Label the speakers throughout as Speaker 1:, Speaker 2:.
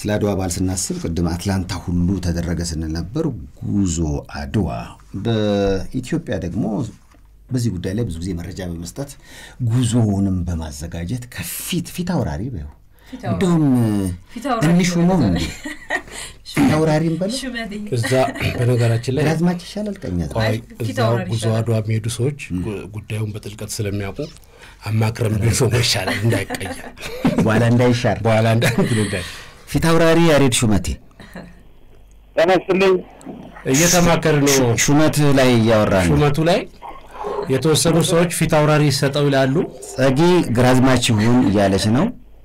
Speaker 1: ስለ አድዋ በዓል ስናስብ ቅድም አትላንታ ሁሉ ተደረገ ስንል ነበር። ጉዞ አድዋ በኢትዮጵያ ደግሞ በዚህ ጉዳይ ላይ ብዙ ጊዜ መረጃ በመስጠት ጉዞውንም በማዘጋጀት ከፊት ፊት አውራሪ በይው እንደውም ትንሹ ነው እንዴ ፊት አውራሪም በለ
Speaker 2: እዛ በነገራችን ላይ
Speaker 1: ግራዝማች ይሻላል ቀኛ
Speaker 2: ቆይ እዛ ጉዞ አድዋ የሚሄዱ ሰዎች ጉዳዩን በጥልቀት ስለሚያውቁ አማክረን ብንሾሞ ይሻላል እንዳይቀየር
Speaker 1: በኋላ እንዳይሻር
Speaker 2: በኋላ እንዳይ
Speaker 1: ፊት አውራሪ ያሬድ ሹመቴ
Speaker 3: ጤና ይስጥልኝ።
Speaker 2: እየተማከር ነው።
Speaker 1: ሹመት ላይ እያወራ ነው።
Speaker 2: ሹመቱ ላይ የተወሰኑ ሰዎች ፊት አውራሪ ይሰጠው ይላሉ።
Speaker 1: ጸጊ ግራዝማች ይሁን እያለች ነው።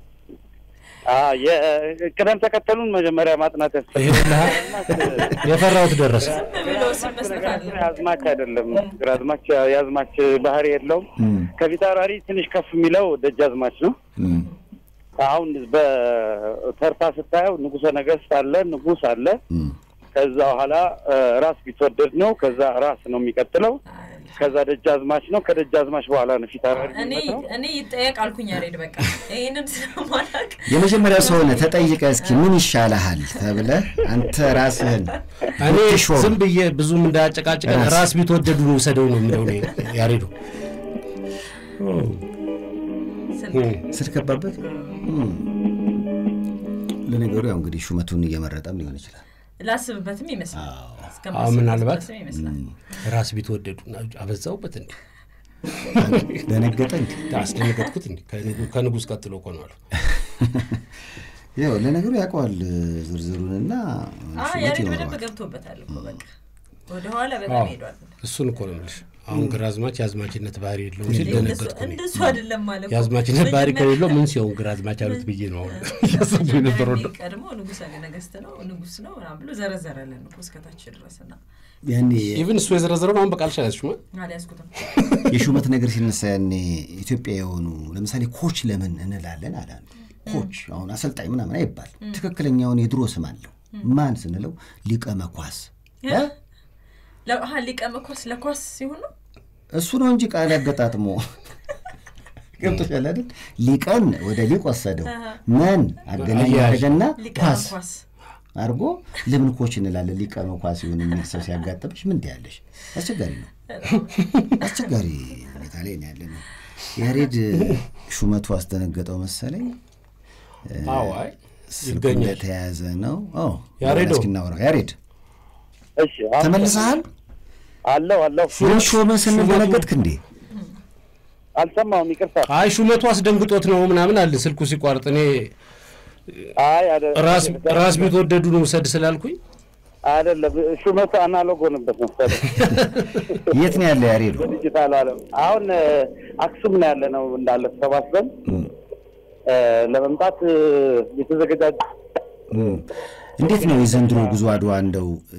Speaker 3: ቅደም ተከተሉን መጀመሪያ ማጥናት
Speaker 2: ይኸውልህ የፈራሁት ደረሰ።
Speaker 3: ያዝማች አይደለም። ግራዝማች የአዝማች ባህሪ የለውም። ከፊት አውራሪ ትንሽ ከፍ የሚለው ደጃዝማች ነው። አሁን በተርታ ስታየው ንጉሠ ነገሥት አለ፣ ንጉሥ አለ። ከዛ በኋላ ራስ ቢትወደድ ነው። ከዛ ራስ ነው የሚቀጥለው። ከዛ ደጃዝማች ነው። ከደጃዝማች በኋላ ነው ፊት አውራሪ የሚመጣው።
Speaker 4: እኔ ይጠየቅ አልኩኝ ያሬድ በቃ ይህንን ስለማላውቅ
Speaker 1: የመጀመሪያው ሰው ነህ። ተጠይቀ እስኪ ምን ይሻልሃል ተብለህ አንተ ራስህን
Speaker 2: እኔ
Speaker 1: ብትሾም
Speaker 2: ዝም ብዬ ብዙም እንዳያጨቃጭቀን
Speaker 1: ራስ-
Speaker 2: ራስ ቢትወደዱ ነው ውሰደው ነው የምለው እኔ ያሬዱ
Speaker 1: ስልክ ገባበት። እም። ለነገሩ ያው እንግዲህ ሹመቱን እየመረጠም ሊሆን ይችላል።
Speaker 4: ላስብበትም ይመስላል
Speaker 2: አዎ
Speaker 4: እስከማስብበት
Speaker 2: ምናልባት
Speaker 4: ድረስም ይመስላል
Speaker 2: ራስ ቢትወደዱ አበዛውበት እንዴ
Speaker 1: ደነገጠ እንዴ?
Speaker 2: አስደነገጥኩት እንዴ ከንጉ- ከንጉሥ ቀጥሎ እኮ ነው አሉ
Speaker 1: ያው ለነገሩ ያውቀዋል ዝርዝሩንና
Speaker 4: አ
Speaker 1: ሹመት
Speaker 4: ያሬድ በደንብ
Speaker 1: ይኖረዋል።
Speaker 4: ገብቶበታል እኮ በቃ ወደኋላ በጣም ሄዷል
Speaker 2: እሱን እኮ ነው የምልሽ አሁን ግራዝማች የአዝማችነት ባህሪ የለውም ሲል
Speaker 4: እንደሱ
Speaker 2: ደነገጥኩ እኔ
Speaker 4: እንደሱ አይደለም ማለት እኮ።
Speaker 2: የአዝማችነት ባህሪ
Speaker 4: መጀመሪያ-
Speaker 2: ከሌለው ምን ሲሆን ግራዝማች አሉት ብዬ ነው አሁን እያሰብኩ የነበረው ነው
Speaker 4: ቀድሞ ንጉሠ ነገሥት ነው ንጉሥ ነው ምናምን ብሎ ዘረዘረልን እኮ እስከታች ድረስ እና
Speaker 1: ያኔ
Speaker 2: ኢቭን እሱ የዘረዘረውን አሁን በቃል ሻለችማ
Speaker 4: አልያዝኩትም
Speaker 1: የሹመት ነገር ሲነሳ ያኔ ኢትዮጵያ የሆኑ ለምሳሌ ኮች ለምን እንላለን አለ አንዱ። ኮች አሁን አሰልጣኝ ምናምን አይባል ትክክለኛውን የድሮ ስም አለው። ማን ስንለው ሊቀ መኳስ እ?
Speaker 4: ለ- አሀ ሊቀ መኳስ ለኳስ ሲሆን ነው
Speaker 1: እሱ ነው እንጂ ቃል ያገጣጥሞ ገብቶሻል አይደል? ሊቀን ወደ ሊቅ ወሰደው መን አገናኝ
Speaker 2: አያያዥ።
Speaker 1: አደረገና
Speaker 4: ሊቀ
Speaker 1: ኳስ
Speaker 4: መኳስ
Speaker 1: አድርጎ ለምን ኮች እንላለን ሊቀ መኳስ ይሁን የሚል ሰው ሲያጋጥምሽ ምን ትያለሽ? አስቸጋሪ ነው። አስቸጋሪ ሁኔታ ላይ ነው ያለ ነው። ያሬድ ሹመቱ አስደነገጠው መሰለኝ።
Speaker 2: አዎ አይ
Speaker 1: ስልኩ
Speaker 2: ይገኛል
Speaker 1: እንደተያዘ ነው። አዎ
Speaker 2: ያሬዶ።
Speaker 1: እስኪ እናውራው። ያሬድ
Speaker 3: እሺ አሁን
Speaker 1: ተመልሰሃል?
Speaker 3: አለው አለው
Speaker 1: ምን ሾመ ስንል ደነገጥክ እንዴ?
Speaker 3: አልሰማሁም፣ ይቅርታ።
Speaker 2: አይ ሹመቱ አስደንግጦት ነው ምናምን አለ ስልኩ ሲቋርጥ እኔ
Speaker 3: አይ አደ-
Speaker 2: ራስ ራስ ቢትወደዱ ነው ውሰድ ስላልኩኝ
Speaker 3: አይደለም ሹመቱ አናሎግ ሆነበት መሰለኝ
Speaker 1: የት ነው ያለ ያሬድ?
Speaker 3: በዲጂታል ዓለም አሁን እ፣ አክሱም ነው ያለ ነው እንዳለ ተሰባስበን እ፣ ለመምጣት እ፣ የተዘገጃጀ
Speaker 1: እም። እንዴት ነው የዘንድሮ ጉዞ አድዋ እንደው እ፣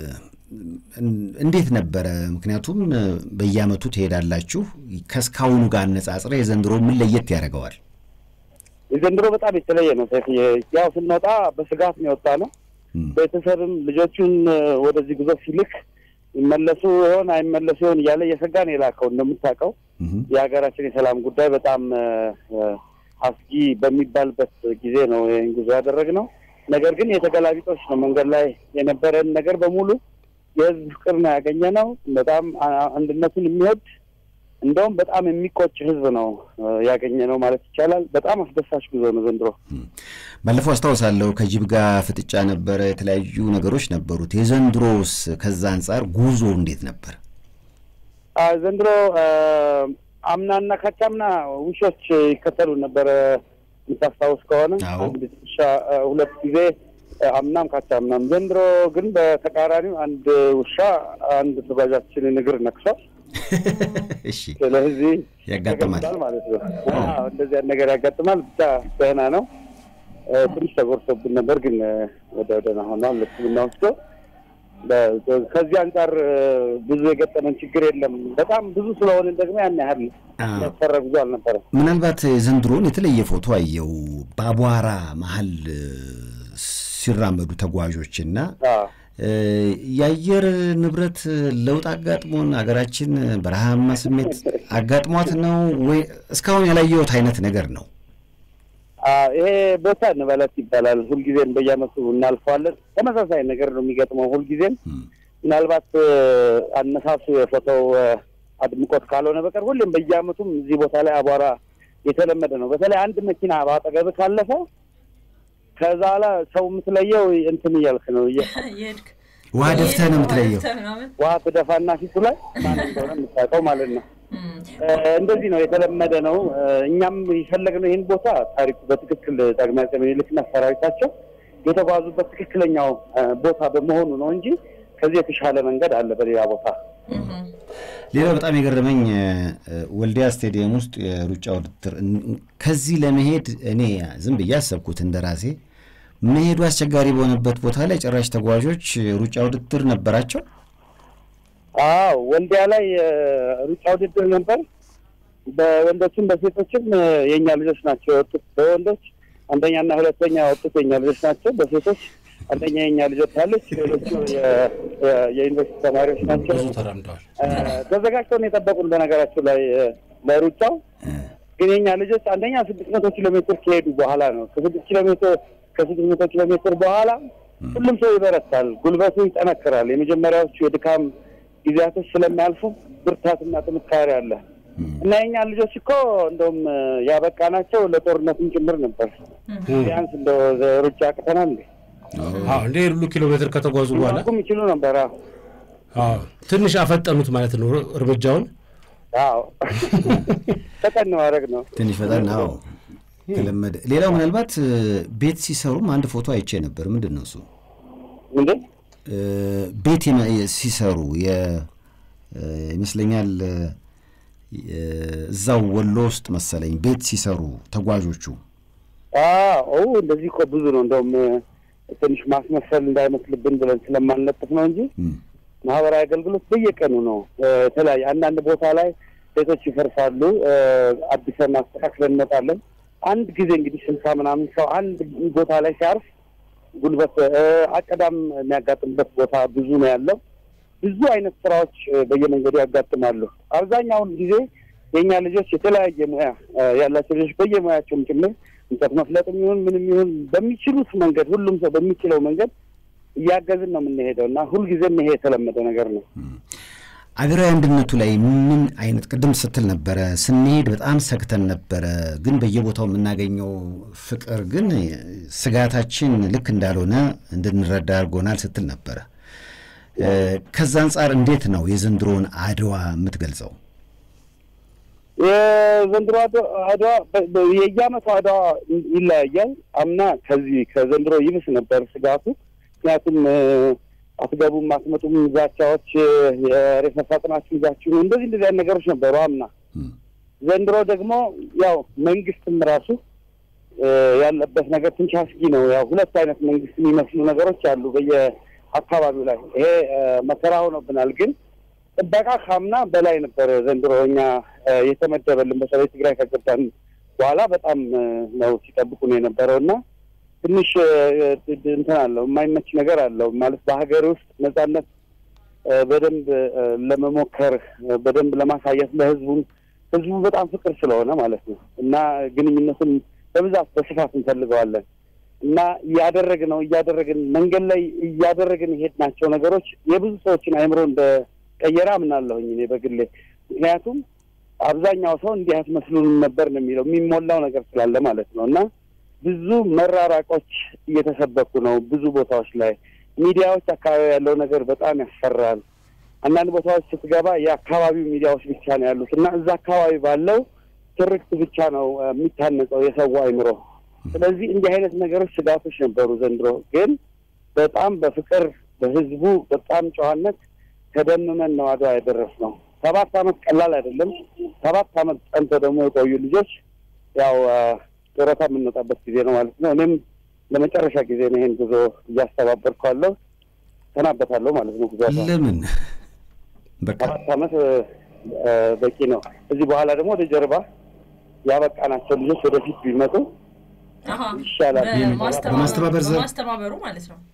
Speaker 1: እንዴት ነበረ? ምክንያቱም እ፣ በየዓመቱ ትሄዳላችሁ። ከእስካሁኑ ጋር አነጻጽረ የዘንድሮ ምን ለየት ያደርገዋል?
Speaker 3: የዘንድሮ በጣም የተለየ ነው። ሰይፍዬ፣ ያው ስንወጣ በስጋት ነው የወጣ ነው።
Speaker 1: እም።
Speaker 3: ቤተሰብም ልጆቹን እ፣ ወደዚህ ጉዞ ሲልክ ይመለሱ ይሆን አይመለሱ ይሆን እያለ እየሰጋ ነው የላከው። እንደምታውቀው
Speaker 1: እም።
Speaker 3: የሀገራችን የሰላም ጉዳይ በጣም እ፣ እ፣ አስጊ በሚባልበት ጊዜ ነው ይህን ጉዞ ያደረግነው። ነገር ግን የተገላቢጦች ነው። መንገድ ላይ የነበረን ነገር በሙሉ የህዝብ ፍቅር ነው ያገኘ ነው። በጣም አ- አንድነቱን የሚወድ እንደውም በጣም የሚቆጭ ህዝብ ነው እ፣ ያገኘ ነው ማለት ይቻላል። በጣም አስደሳች ጉዞ ነው ዘንድሮ።
Speaker 1: ባለፈው አስታውሳለሁ ከጅብ ጋር ፍጥጫ ነበረ፣ የተለያዩ ነገሮች ነበሩት። የዘንድሮስ ከዛ አንጻር ጉዞ እንዴት ነበር?
Speaker 3: አ፣ ዘንድሮ አ፣ አምናና ካቻምና ውሾች ይከተሉ ነበረ የምታስታውስ ከሆነ
Speaker 1: አዎ።
Speaker 3: አንድ ውሻ አ፣ ሁለት ጊዜ አ፣ አምናም ካቻምናም። ዘንድሮ ግን በተቃራኒው አንድ ውሻ አንድ ተጓዣችንን እግር ነክሷል።
Speaker 1: እሺ
Speaker 3: ስለዚህ
Speaker 1: ያጋጥማል።
Speaker 3: ተገምቷል ማለት ነው። አዎ፣ እንደዚህ አይነት ነገር ያጋጥማል። ብቻ ደህና ነው። አ፣ ትንሽ ተጎርሶብን ነበር፣ ግን አ፣ ወደ ደህና ሆኗል። ሕክምና ወስዶ በ- ከዚህ አንጻር አ፣ ብዙ የገጠመን ችግር የለም። በጣም ብዙ ስለሆንን ደግሞ ያን ያህል
Speaker 1: አዎ።
Speaker 3: ያስፈራ ጉዞ አልነበረም።
Speaker 1: ምናልባት የዘንድሮን የተለየ ፎቶ አየው በአቧራ መሀል እ፣ ሲራመዱ ተጓዦችና
Speaker 3: አዎ።
Speaker 1: እ፣ የአየር ንብረት ለውጥ አጋጥሞን ሀገራችን በረሃማ ስሜት አጋጥሟት ነው ወይ? እስካሁን ያላየሁት አይነት ነገር ነው።
Speaker 3: ይሄ ቦታ እንበለት ይባላል። ሁልጊዜም በየዓመቱ እናልፈዋለን። ተመሳሳይ ነገር ነው የሚገጥመው ሁልጊዜም። ምናልባት አነሳሱ የፎቶው አድምቆት ካልሆነ በቀር ሁሌም በየዓመቱም እዚህ ቦታ ላይ አቧራ የተለመደ ነው። በተለይ አንድ መኪና በአጠገብ ካለፈ ከዛ ላ ሰው የምትለየው እንትን እያልክ ነው
Speaker 4: የሄድክ
Speaker 1: ውሃ ደፍተህ ነው የምትለየው።
Speaker 4: ደፍተህ ምናምን
Speaker 3: ውሃ ትደፋና ፊቱ ላይ ማን እንደሆነ የምታውቀው ማለት ነው። እንደዚህ ነው የተለመደ ነው። እኛም የፈለግነው ይህን ቦታ ታሪኩ በትክክል ዳግማዊ አፄ ምኒልክና ሰራዊታቸው የተጓዙበት ትክክለኛው ቦታ በመሆኑ ነው እንጂ ከዚህ የተሻለ መንገድ አለ በሌላ ቦታ።
Speaker 1: ሌላው በጣም የገረመኝ ወልዲያ ስቴዲየም ውስጥ የሩጫ ውድድር ከዚህ ለመሄድ እኔ ዝም ብዬ አሰብኩት እንደ ራሴ መሄዱ አስቸጋሪ በሆነበት ቦታ ላይ ጭራሽ ተጓዦች ሩጫ ውድድር ነበራቸው።
Speaker 3: አዎ ወልዲያ ላይ ሩጫ ውድድር ነበር። በወንዶችም በሴቶችም የእኛ ልጆች ናቸው የወጡት። በወንዶች አንደኛና ሁለተኛ የወጡት የእኛ ልጆች ናቸው። በሴቶች አንደኛ የእኛ ልጆች አለች፣ ሌሎቹ የዩኒቨርሲቲ ተማሪዎች ናቸው።
Speaker 2: ብዙ ተራምደዋል።
Speaker 3: ተዘጋጅተው ነው የጠበቁን። በነገራችን ላይ ለሩጫው ግን የእኛ ልጆች አንደኛ ስድስት መቶ ኪሎ ሜትር ከሄዱ በኋላ ነው ከስድስት ኪሎ ሜትር ከስድስት መቶ ኪሎ ሜትር በኋላ ሁሉም ሰው ይበረታል፣ ጉልበቱ ይጠነክራል። የመጀመሪያዎቹ የድካም ጊዜያቶች ስለሚያልፉ ብርታትና ጥንካሬ አለ እና የእኛ ልጆች እኮ እንደውም ያበቃ ናቸው ለጦርነትም ጭምር ነበር። ቢያንስ እንደ ሩጫ አቅተናል እንዴ
Speaker 2: አዎ እንደ ሁሉ ኪሎ ሜትር ከተጓዙ በኋላ
Speaker 3: ቁም ይችሉ ነበር። አዎ
Speaker 2: አዎ ትንሽ አፈጠኑት ማለት ነው እርምጃውን።
Speaker 3: አዎ ፈጠን ማድረግ ነው።
Speaker 1: ትንሽ ፈጠን አዎ ተለመደ። ሌላው ምናልባት ቤት ሲሰሩም አንድ ፎቶ አይቼ ነበር። ምንድን ነው እሱ?
Speaker 3: ምንድን
Speaker 1: ቤት ሲሰሩ ይመስለኛል እዛው ወሎ ውስጥ መሰለኝ ቤት ሲሰሩ ተጓዦቹ።
Speaker 3: አዎ እንደዚህ እኮ ብዙ ነው። እንደውም ትንሽ ማስመሰል እንዳይመስልብን ብለን ስለማንለጥፍ ነው እንጂ ማህበራዊ አገልግሎት በየቀኑ ነው። የተለያየ አንዳንድ ቦታ ላይ ቤቶች ይፈርሳሉ። አዲሰን አስተካክለን እንመጣለን። አንድ ጊዜ እንግዲህ ስልሳ ምናምን ሰው አንድ ቦታ ላይ ሲያርፍ ጉልበት አቀዳም የሚያጋጥምበት ቦታ ብዙ ነው ያለው። ብዙ አይነት ስራዎች በየመንገዱ ያጋጥማሉ። አብዛኛውን ጊዜ የእኛ ልጆች የተለያየ ሙያ ያላቸው ልጆች በየሙያቸውም ጭምር እንጨት መፍለጥም ይሁን ምንም ይሁን በሚችሉት መንገድ ሁሉም ሰው በሚችለው መንገድ እያገዝን ነው የምንሄደው እና ሁልጊዜም ይሄ የተለመደ ነገር ነው።
Speaker 1: አገራዊ አንድነቱ ላይ ምን አይነት ቅድም ስትል ነበረ፣ ስንሄድ በጣም ሰግተን ነበረ፣ ግን በየቦታው የምናገኘው ፍቅር ግን ስጋታችን ልክ እንዳልሆነ እንድንረዳ አድርጎናል ስትል ነበረ። ከዛ አንጻር እንዴት ነው የዘንድሮውን አድዋ የምትገልጸው?
Speaker 3: የዘንድሮ አድዋ የየዓመቱ አድዋ ይለያያል። አምና ከዚህ ከዘንድሮ ይብስ ነበር ስጋቱ። ምክንያቱም አትገቡም፣ አትመጡም ዛቻዎች፣ የሬት መፋጠናችሁ ይዛችሁ እንደዚህ እንደዚህ አይነት ነገሮች ነበሩ አምና። ዘንድሮ ደግሞ ያው መንግስትም ራሱ ያለበት ነገር ትንሽ አስጊ ነው። ያው ሁለት አይነት መንግስት የሚመስሉ ነገሮች አሉ በየአካባቢው ላይ። ይሄ መከራ ሆኖብናል። ግን ጥበቃ ካምና በላይ ነበር ዘንድሮ እኛ የተመደበልን በተለይ ትግራይ ከገባን በኋላ በጣም ነው ሲጠብቁ ነው የነበረው እና ትንሽ እንትን አለው የማይመች ነገር አለው ማለት በሀገር ውስጥ ነጻነት በደንብ ለመሞከር በደንብ ለማሳየት ለህዝቡም ህዝቡ በጣም ፍቅር ስለሆነ ማለት ነው እና ግንኙነቱን በብዛት በስፋት እንፈልገዋለን እና እያደረግን ነው እያደረግን መንገድ ላይ እያደረግን የሄድናቸው ነገሮች የብዙ ሰዎችን አይምሮ እንደቀየረ አምናለሁኝ እኔ በግሌ ምክንያቱም አብዛኛው ሰው እንዲህ አትመስሉንም ነበር ነው የሚለው የሚሞላው ነገር ስላለ ማለት ነው እና ብዙ መራራቆች እየተሰበኩ ነው። ብዙ ቦታዎች ላይ ሚዲያዎች አካባቢ ያለው ነገር በጣም ያስፈራል። አንዳንድ ቦታዎች ስትገባ የአካባቢው ሚዲያዎች ብቻ ነው ያሉት እና እዛ አካባቢ ባለው ትርክት ብቻ ነው የሚታነጸው የሰው አይምሮ። ስለዚህ እንዲህ አይነት ነገሮች ስጋቶች ነበሩ። ዘንድሮ ግን በጣም በፍቅር በህዝቡ በጣም ጨዋነት ተደምመን ነው አድዋ የደረስነው። ሰባት አመት ቀላል አይደለም። ሰባት አመት ጸንተው ደግሞ የቆዩ ልጆች ያው ጡረታ የምንወጣበት ጊዜ ነው ማለት ነው። እኔም ለመጨረሻ ጊዜ ነው ይሄን ጉዞ እያስተባበርኩ ያለው ሰናበታለሁ ማለት ነው። ጉዞ
Speaker 1: ለምን በቃ
Speaker 3: ሰባት አመት በቂ ነው። እዚህ በኋላ ደግሞ ወደ ጀርባ ያበቃናቸው ልጆች ወደፊት ቢመጡ ይሻላል።
Speaker 1: በማስተባበር ዘ-
Speaker 4: በማስተባበሩ ማለት ነው።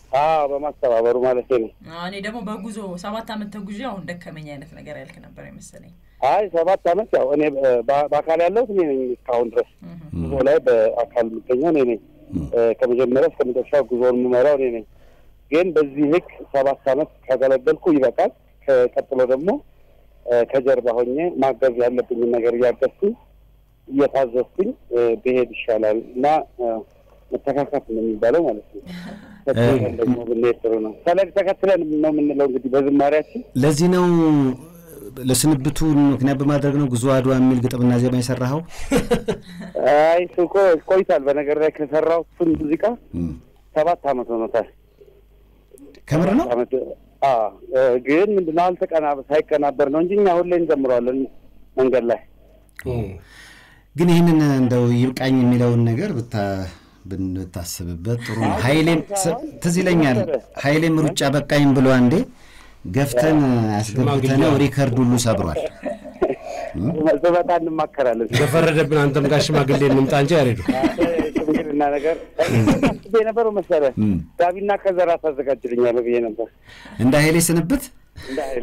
Speaker 3: አዎ በማስተባበሩ ማለት ነው።
Speaker 4: አዎ፣ እኔ ደግሞ በጉዞ ሰባት አመት ተጉዤ አሁን ደከመኝ አይነት ነገር ያልክ ነበር የመሰለኝ።
Speaker 3: አይ ሰባት አመት ያው እኔ በ- በአካል ያለሁት እኔ ነኝ እስካሁን ድረስ ጉዞ ላይ በአካል የምገኘው እኔ ነኝ። እ፣ ከመጀመሪያ እስከ መጨረሻ ጉዞውን የምመራው እኔ ነኝ። ግን በዚህ ልክ ሰባት አመት ካገለገልኩ ይበቃል። ከቀጥሎ ደግሞ እ፣ ከጀርባ ሆኜ ማገዝ ያለብኝን ነገር እያገዝኩኝ እየታዘዝኩኝ እ፣ ብሄድ ይሻላል እና እ፣ መተካካት ነው የሚባለው ማለት ነው። ተከትለን ደግሞ ብንሄድ ጥሩ ነው። ፈለግ ተከትለን ነው የምንለው እንግዲህ በዝማሪያችን
Speaker 1: ለዚህ ነው ለስንብቱ ምክንያት በማድረግ ነው ጉዞ አድዋ የሚል ግጥምና ዜማ የሰራኸው?
Speaker 3: አይ እሱ እኮ ቆይቷል። በነገር ላይ ከሰራው እሱን ሙዚቃ
Speaker 1: እም።
Speaker 3: ሰባት አመት ሆኖታል።
Speaker 1: ከምር ነው?
Speaker 3: አመት አዎ። እ፣ ግን ምንድነው አልተቀና ሳይቀናበር ነው እንጂ እኛ ሁሌ እንዘምረዋለን መንገድ ላይ
Speaker 1: ግን ይህንን እንደው ይብቃኝ የሚለውን ነገር ብታ ብንታስብበት ጥሩ ነው። ኃይሌም ስ- ትዝ ይለኛል ኃይሌም ሩጫ በቃኝ ብሎ አንዴ ገፍተን አስገብተነው ሪከርድ ሁሉ ሰብሯል።
Speaker 3: ስመጣ እንማከራለን።
Speaker 2: በፈረደብን አንተም ጋር ሽማግሌ እንምጣ እንጂ ያሬዱ
Speaker 3: ሽምግልና ነገር አስቤ ነበር መሰለህ
Speaker 1: እም።
Speaker 3: ጋቢና ከዘራ ታዘጋጅልኛለህ ብዬ ነበር
Speaker 1: እንደ ኃይሌ ስንብት
Speaker 3: እንደ ኃይሌ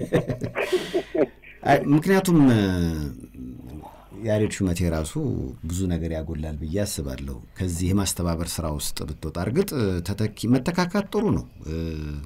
Speaker 1: አይ፣ ምክንያቱም እ፣ ያሬድ ሹመቴ ራሱ ብዙ ነገር ያጎላል ብዬ አስባለሁ። ከዚህ የማስተባበር ስራ ውስጥ ብትወጣ እርግጥ እ፣ ተተኪ መተካካት ጥሩ ነው። እ፣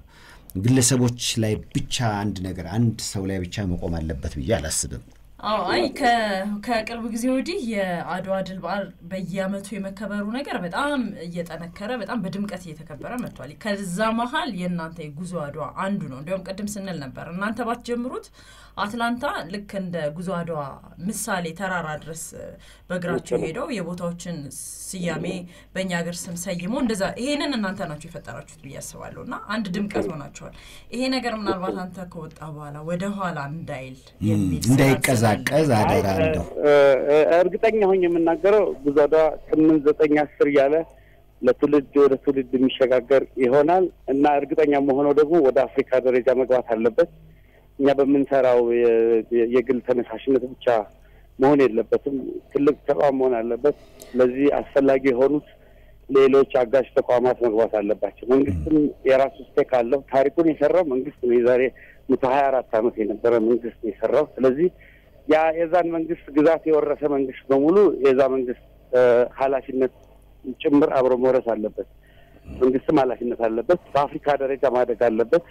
Speaker 1: ግለሰቦች ላይ ብቻ አንድ ነገር አንድ ሰው ላይ ብቻ መቆም አለበት ብዬ አላስብም።
Speaker 4: አዎ አይ ከ- ከቅርብ ጊዜ ወዲህ የአድዋ ድል በዓል በየአመቱ የመከበሩ ነገር በጣም እየጠነከረ በጣም በድምቀት እየተከበረ መጥቷል። ከዛ መሀል የእናንተ የጉዞ አድዋ አንዱ ነው። እንዲያውም ቅድም ስንል ነበር እናንተ ባትጀምሩት አትላንታ ልክ እንደ ጉዞ አድዋ ምሳሌ ተራራ ድረስ እ፣ በእግራቸው ሄደው የቦታዎችን ስያሜ በእኛ ሀገር ስም ሰይሞ እንደዛ ይሄንን እናንተ ናችሁ የፈጠራችሁት ብዬ አስባለሁ። እና አንድ ድምቀት ሆናችኋል። ይሄ ነገር ምናልባት አንተ ከወጣ በኋላ ወደ ኋላ እንዳይል የሚል ስጋት
Speaker 1: እንዳይቀዛቀዝ
Speaker 4: ስላለ
Speaker 1: አደራ እንደው
Speaker 3: እ- እ- እርግጠኛ ሆኜ የምናገረው ብዙ ወደ ስምንት ዘጠኝ አስር እያለ ለትውልድ ወደ ትውልድ የሚሸጋገር ይሆናል እና እርግጠኛ መሆነው ደግሞ ወደ አፍሪካ ደረጃ መግባት አለበት። እኛ በምንሰራው የ- የ- የግል ተነሳሽነት ብቻ መሆን የለበትም። ትልቅ ተቋም መሆን አለበት። ስለዚህ አስፈላጊ የሆኑት ሌሎች አጋዥ ተቋማት መግባት አለባቸው። መንግስትም የራሱ ስቴክ አለው። ታሪኩን የሰራው መንግስት ነው። የዛሬ መቶ ሀያ አራት ዓመት የነበረ መንግስት ነው የሰራው። ስለዚህ ያ የዛን መንግስት ግዛት የወረሰ መንግስት በሙሉ የዛ መንግስት እ፣ ኃላፊነት ጭምር አብሮ መውረስ አለበት። መንግስትም ኃላፊነት አለበት። በአፍሪካ ደረጃ ማደግ አለበት።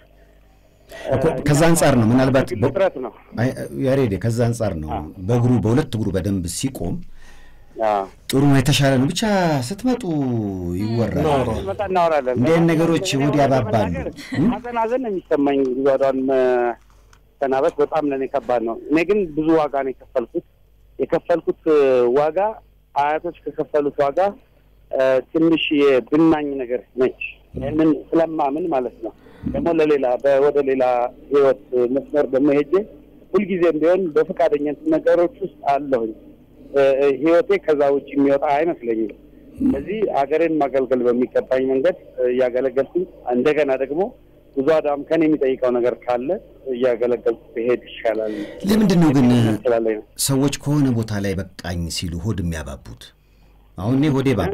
Speaker 1: እኮ ከዛ አንጻር ነው ምናልባት
Speaker 3: ግል ጥረት ነው።
Speaker 1: አይ፣ ያሬድ ከዛ አንጻር ነው በእግሩ በሁለት እግሩ በደንብ ሲቆም
Speaker 3: አዎ።
Speaker 1: ጥሩ ነው፣ የተሻለ ነው። ብቻ ስትመጡ ይወራል።
Speaker 3: መጣ እናወራለን።
Speaker 1: እንዲህ አይነት ነገሮች
Speaker 3: እኔ
Speaker 1: እሑድ
Speaker 3: እውነት
Speaker 1: ያባባሉ።
Speaker 3: ለመናገር
Speaker 1: እም?
Speaker 3: ሀዘን ሀዘን ነው የሚሰማኝ ጉዟዷን መሰናበት በጣም ለእኔ ከባድ ነው። እኔ ግን ብዙ ዋጋ ነው የከፈልኩት። የከፈልኩት እ፣ ዋጋ አያቶች ከከፈሉት ዋጋ እ፣ ትንሽ የብናኝ ነገር ነች። ይህንን ስለማምን ማለት ነው። ደግሞ ለሌላ በ- ወደ ሌላ ህይወት መስመር ደግሞ ሄጄ ሁልጊዜም ቢሆን በፈቃደኝነት ነገሮች ውስጥ አለሁኝ። እ፣ እ፣ ህይወቴ ከዛ ውጭ የሚወጣ አይመስለኝም። ስለዚህ ሀገሬን ማገልገል በሚገባኝ መንገድ እ፣ እያገለገልኩኝ እንደገና ደግሞ ብዙ አዳም ከኔ የሚጠይቀው ነገር ካለ እያገለገልኩ ብሄድ ይሻላል።
Speaker 1: ለምንድን ነው ግን
Speaker 3: ስላለኝ ነው።
Speaker 1: ሰዎች ከሆነ ቦታ ላይ በቃኝ ሲሉ ሆድ የሚያባቡት? አሁን እኔ ሆዴ ባባ።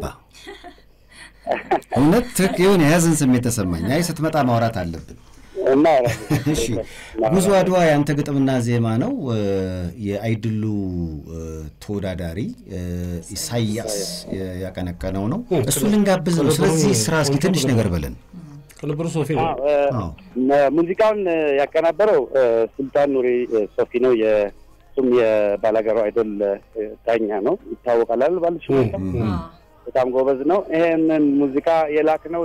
Speaker 1: እውነት ትክ የሆነ የያዝን ስሜት ተሰማኝ። አይ ስትመጣ ማውራት አለብን።
Speaker 3: እና
Speaker 1: እሺ ጉዞ አድዋ ያንተ ግጥምና ዜማ ነው። እ፣ የአይድሉ እ፣ ተወዳዳሪ እ፣ ኢሳያስ የ- ያቀነቀነው ነው። እሱ ልንጋብዝ ነው። ስለዚህ ስራ እስኪ ትንሽ ነገር በለን።
Speaker 2: ቅንብሩ ሶፊ ነው።
Speaker 3: አዎ፣ እ፣
Speaker 1: አዎ።
Speaker 3: ነ- ሙዚቃውን እ፣ ያቀናበረው እ፣ ሱልጣን ኑሪ እ፣ ሶፊ ነው። የእሱም የባላገሩ አይዶል እ፣ ዳኛ ነው። ይታወቃል አይደል? ባለሽ በጣም ጎበዝ ነው። ይሄንን ሙዚቃ የላክነው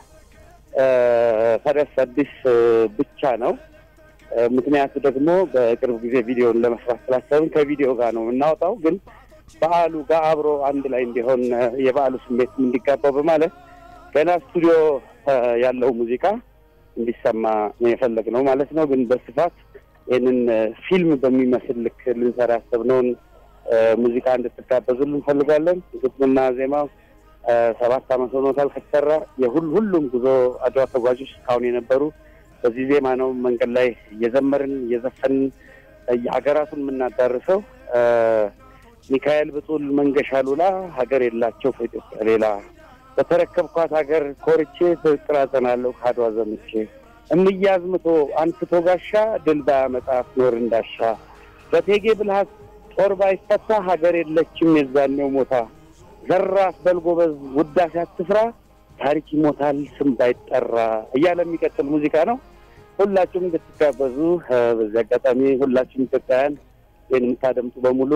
Speaker 3: ለፈረስ አዲስ እ፣ ብቻ ነው። እ፣ ምክንያቱ ደግሞ በቅርብ ጊዜ ቪዲዮን ለመስራት ስላሰብን ከቪዲዮ ጋር ነው የምናወጣው። ግን በዓሉ ጋር አብሮ አንድ ላይ እንዲሆን እ፣ የበዓሉ ስሜት እንዲጋባው በማለት ገና ስቱዲዮ እ፣ ያለው ሙዚቃ እንዲሰማ ነው የፈለግነው ማለት ነው። ግን በስፋት ይህንን እ፣ ፊልም በሚመስል ልክ ልንሰራ ያሰብነውን እ፣ ሙዚቃ እንድትጋበዙልን እንፈልጋለን። ግጥምና ዜማው እ፣ ሰባት ዓመት ሆኖታል ከተሰራ። የሁል ሁሉም ጉዞ አድዋ ተጓዦች እስካሁን የነበሩ በዚህ ዜማ ነው መንገድ ላይ እየዘመርን እየዘፈንን እ፣ ሀገራቱን የምናዳርሰው። እ፣ ሚካኤል ብጡል መንገሻ ሉላ ሀገር የላቸው ከኢትዮጵያ ሌላ በተረከብኳት ሀገር ኮርቼ ፍቅር አጸናለሁ ከአድዋ ዘምቼ እምዬ አዝምቶ አንስቶ ጋሻ ድል ባያመጣ ኖር እንዳሻ በቴጌ ብልሃት ጦር ባይፈታ ሀገር የለችም የዛኔው ሞታ ዘራፍ በልጎበዝ ውዳሴ አትፍራ ታሪክ ይሞታል ስም ባይጠራ እያለ የሚቀጥል ሙዚቃ ነው። ሁላችሁም እንድትጋበዙ በዚህ አጋጣሚ ሁላችሁም ኢትዮጵያውያን ይህን የምታደምጡ በሙሉ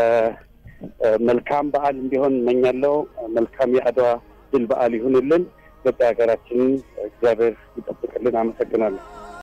Speaker 3: መልካም በዓል እንዲሆን እመኛለሁ። መልካም የአድዋ ድል በዓል ይሁንልን። ኢትዮጵያ ሀገራችንን እግዚአብሔር ይጠብቅልን። አመሰግናለሁ።